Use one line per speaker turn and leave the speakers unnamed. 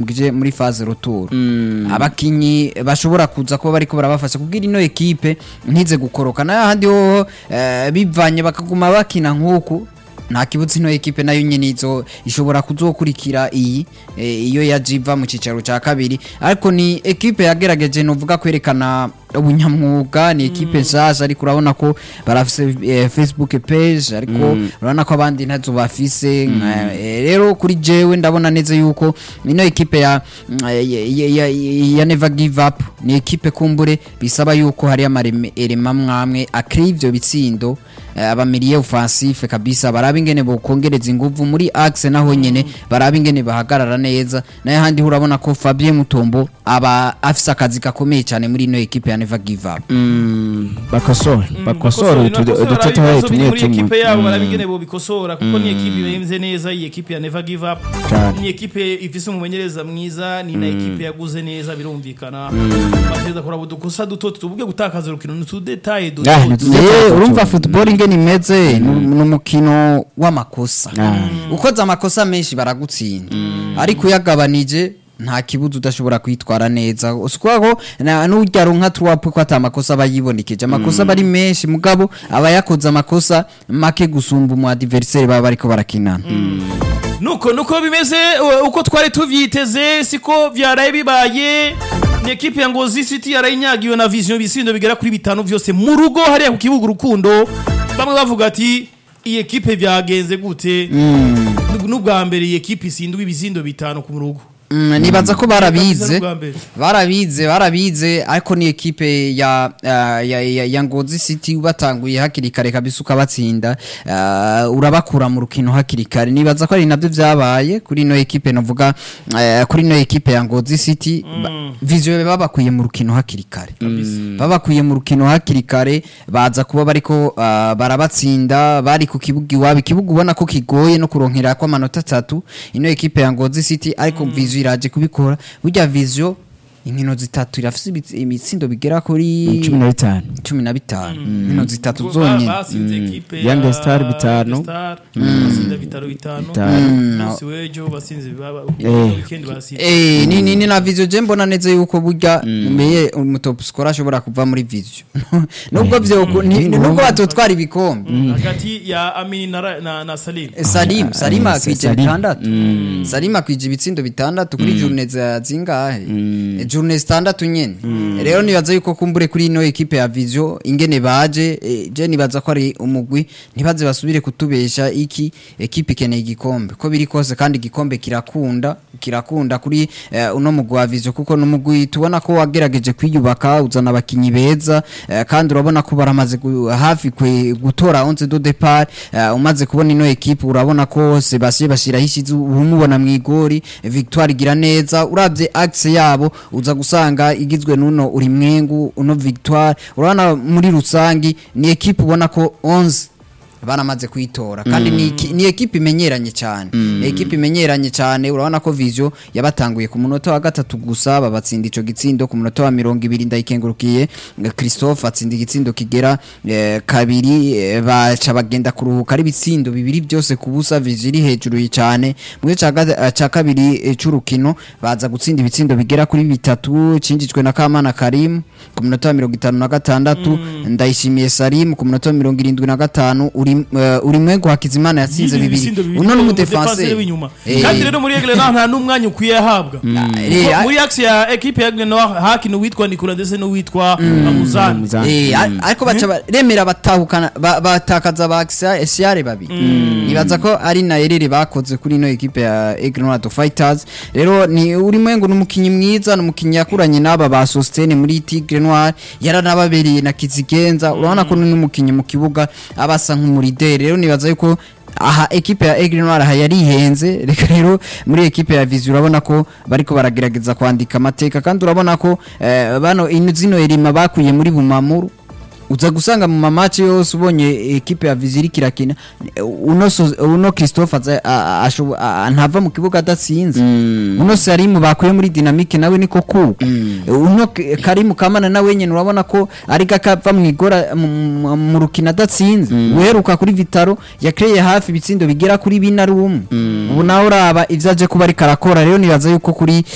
bije muri phase retour abakinyi bashobora kuza kuba bariko barabafasha kugira ino ekipe ntize gukoroka nayo handi ho eh, bivanye bakaguma bakina nk'uku nta kibuzi ino ekipe nayo nyene izo ishobora kuzokurikira iyi eh, iyo yajiva mu cicaro ca kabiri ariko ni ekipe yagerageje novuga kwerekana ubunyamwuga ni ekipe nshasha ariko urabona ko barafise eh, facebook page ariko urabona ko abandi ntazo bafise nka- eh, rero kuri jewe ndabona neza yuko ino ekipe ya, ya, ya, ya, ya never give up ni ekipe kumbure bisaba yuko hari amarema mwamwe akiri ivyo bitsindo eh, abamiriye offensive kabisa baraba ingene bokongereza inguvu muri axe naho nyene baraba ingene bahagarara neza nayo handi urabona ko Fabien Mutombo aba afise akazi gakomeye cyane muri ino ekipe ya never give up
bakosore bakosore udutotoye tumwe
muri ekipe
tumwe
yabo barabingene bobikosora kuko ni ekipe imeze neza iyi ekipe ya never give up
Cyane.
ni ekipe ifise umumenyereza mwiza ni na ekipe yaguze neza birumvikana bateza kuraba udukosa duto tuvuge gutakaza urukino n'utudetaye duto
Ah,
duto.
nituze-
Eh, urumva football ingene imeze ni ni umukino w'amakosa ukoze amakosa menshi baragutsinda ariko uyagabanije nta kibuza udashobora kwitwara neza usukwaho n'urya runka tuwapu ko ata amakosa aba yibonekeje amakosa aba ari menshi mugabo aba yakoze amakosa make gusumba umu adversaire baba bariko barakinana
nuko nuko bimeze uh, uko twari tuvyiteze siko vyaraye bibaye ni ekipe ya ngozi city yarayinyagiwe na vision bisindo bigera kuri bitanu vyose mu rugo hariya ku kibuga urukundo bamwe bavuga ati iyi ekipe vyagenze gute n'ubwa mbere iyi ekipe isindwa ibisindo bitanu ku rugo
Mm, nibaza ko barabize
Bwa mbere.
barabize barabize ariko ni ekipe ya, ya, ya, ya, ya ngozi city batanguye hakiri kare kabisa ukabatsinda uh, urabakura mu rukino hakiri kare nibaza ko ari nabyo vyabaye kuri ino ekipe novuga uh, kuri ino ekipe ya ngozi city mm. visuel babakwiye mu rukino hakiri kare babakwiye mu rukino hakiri kare baza kuba bariko uh, barabatsinda bari ku kibuga iwabo ikibuga ubona ko kigoye no kuronkera ko amanota atatu ino ekipe ya ngozi city ariko visuel iraje kubikora burya visuel inkino zitatu irafise ibitsi- imitsindo bigera kuri
cumi na bitanu
cumi na bitanu inkino zitatu
Ba-
zonyene
basinze ekipe
Young
ya
Star bitanu.
Young Star, basinda bitaro bitanu
Bitanu.
umunsi w'ejo basinze baba-
Eh.
weekend basinze
Eh, ni ni ni na visio je mbona neza yuko burya meye umutop score ashobora kuva muri visio nubwo vyo ku- ni- nubwo batotwara ibikombe
hagati ya Amini na, Ra- na, na Salim
Eh, Salim Salim
Ah,
akwije
Salim.
bitandatu Salim akwije ibitsindo bitandatu kuri journée za zingahe Eh, journée zitandatu nyene rero nibaza yuko kumbure kuri ino ekipe ya Visio ingene baje eh, je nibaza ko ari umugwi ntibaze basubire kutubesha iki ekipe ikeneye igikombe ko biri kose kandi igikombe kirakunda kirakunda kuri eh, uno mugwi wa Visio kuko n'umugwi tubona ko wagerageje kwiyubaka uzana abakinyi beza eh, kandi urabona ko baramaze gu- hafi kwe gutora 11 do départ eh, umaze kubona ino equipe urabona ko Sebastien bashiraho ishize umubona mu igori eh, Victoire igira neza uravye axe yabo uza gusanga igizwe nuno uri mwengu uno Victoire urabona muri rusangi ni equipe ubona ko 11 baramaze kuyitora kandi ni iki- ni ekipe imenyeranye cyane ni ekipe imenyeranye cyane urabona ko Visio yabatanguye ku munota wa gatatu gusa babatsinda ico gitsindo ku munota wa mirongo ibiri ndayikengurukiye eh, Christophe atsinda igitsindo kigera eh, kabiri eh, baca bagenda kuruhuka ari ibitsindo bibiri byose ku busa Visio iri hejuru cyane mu gice ca gata- eh, ca kabiri eh, c'urukino baza gutsinda ibitsindo bigera kuri bitatu cinjijwe na Kamana Karim ku munota wa mirongo itanu na gatandatu ndayishimiye Salim ku munota wa mirongo irindwi na gatanu uri eh, uri mwengu Hakizimana yatsinze
Yinjiye
bibiri
ibisindo bibiri
uno ni
umudefanseri
umudefanseri
w'inyuma
Eh,
kandi rero muri egle nta nta n'umwanya ukwiye ahabwa
eh,
Kuko
a-
muri axe ya ekipe ya egle noir hakina uwitwa nikura ndetse n'uwitwa amuzani
Amuzani.
Eh, a- ariko baca ba- remera batahukana ba- batakaza ba Siare babiri nibaza ko ari na erere bakoze kuri ino ekipe ya Ignorant Fighters rero ni uri mwengu n'umukinyi mwiza n'umukinyi yakuranye n'aba ba Sostene muri Tigre Noir yaranababereye na Kizigenza urabona ko n'umukinyi mu kibuga abasa nk'umurideri rero nibaza yuko aha ekipe ya Aigle Noir aha yarihenze reka rero muri ekipe ya Vizi urabona ko bariko baragerageza kwandika amateka kandi urabona ko eh, bano ino zino erima bakuye muri Bumamuru uza gusanga mu mamaci yose ubonye ekipe ya Viziri kirakina uno so, uno Christophe aza- a- a- ashobo- a- a- ntava mu kibuga adatsinze uno Salimu bakuye muri dynamique nawe niko kuko uno K- Karimu Kamana nawe nyene urabona ko ari gakava mu igora mu- mu mu rukino adatsinze uheruka kuri Vitaro yakreye hafi ibitsindo bigera kuri bine ari umwe ubu nawe uraba ivyo aje kuba ariko arakora rero nibaza yuko kuri